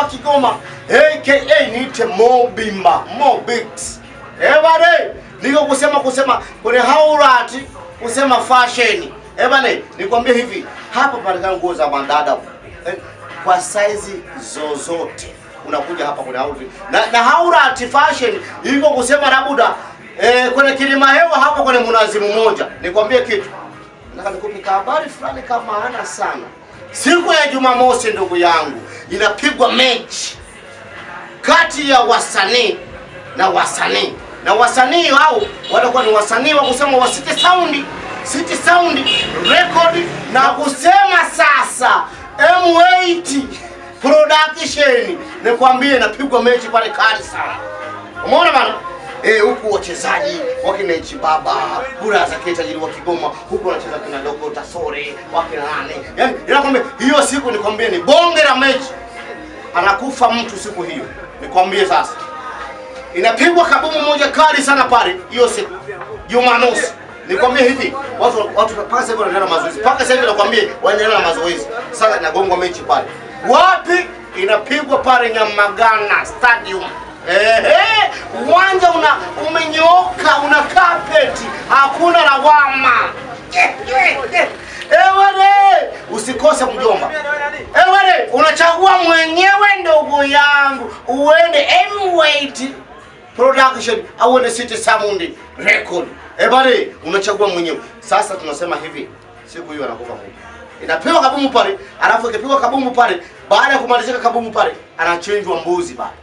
wa Kigoma aka niite Mobimba Mobix. Eh bane, niko kusema kusema kwenye haurati kusema fashion. Eh bane, nikwambie hivi, hapa patikana nguo za madada eh, kwa saizi zozote unakuja hapa kwenye haurati na, na haurati fashion iko kusema labuda eh, kwenye kilima hewa hapa kwenye mnazi mmoja. Nikwambie kitu nataka nikupe habari fulani kama maana sana. Siku ya Jumamosi, ndugu yangu, inapigwa mechi kati ya wasanii na wasanii na wasanii hao watakuwa ni wasanii wa kusema wa City Sound, City Sound Record na kusema sasa M8 Production. Nikwambie, inapigwa mechi pale kali sana. Umeona bana? Eh, huku wachezaji wakina Ichi Baba, Buraza Keta tajiri wa Kigoma, huku wanacheza kina Dogo Tasore, wakina nane. Yaani, nakwambia hiyo siku nikwambie ni bonge la mechi. Anakufa mtu siku hiyo. Nikwambie sasa. Inapigwa kabomu moja kali sana pale hiyo siku. Jumamosi. Nikwambie hivi, watu watu mpaka sasa hivi wanaendelea na mazoezi. Mpaka sasa hivi nakwambia wanaendelea na mazoezi. Sasa inagongwa mechi pale. Wapi? Inapigwa pale Nyamagana Stadium. Ehe, uwanja una umenyooka, una kapeti, hakuna lawama. Ewele, usikose mjomba. Ewele, unachagua mwenyewe ndugu yangu, uende M8 Production au uende City Sound Record. Ebale, unachagua mwenyewe. Sasa tunasema hivi, siku hiyo anakufa Mungu. Inapewa kabumu pale, alafu ikipigwa kabumu pale, baada ya kumalizika kabumu pale, anachinjwa mbuzi pale.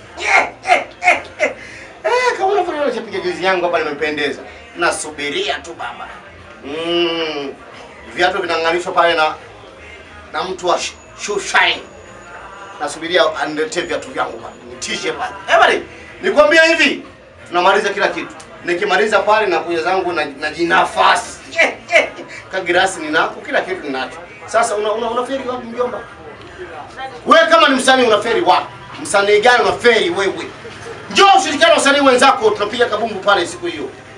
Eh, kama unavyoona napiga juzi yangu hapa nimependeza. Nasubiria tu baba. Mm. Viatu vinang'arishwa pale na na mtu wa sh- shoe shine. Nasubiria aniletee viatu vyangu pale. Nitishe pale. Eh bali, nikwambia hivi, tunamaliza kila kitu. Nikimaliza pale na kuja zangu na, na jinafasi. Kagirasi ninako, kila kitu ninacho. Sasa una una, unaferi wapi mjomba? Wewe kama ni msanii unaferi wapi? Msanii gani unaferi wewe? Njoo ushirikiane na wasanii wenzako, tunapiga kabumbu pale siku hiyo.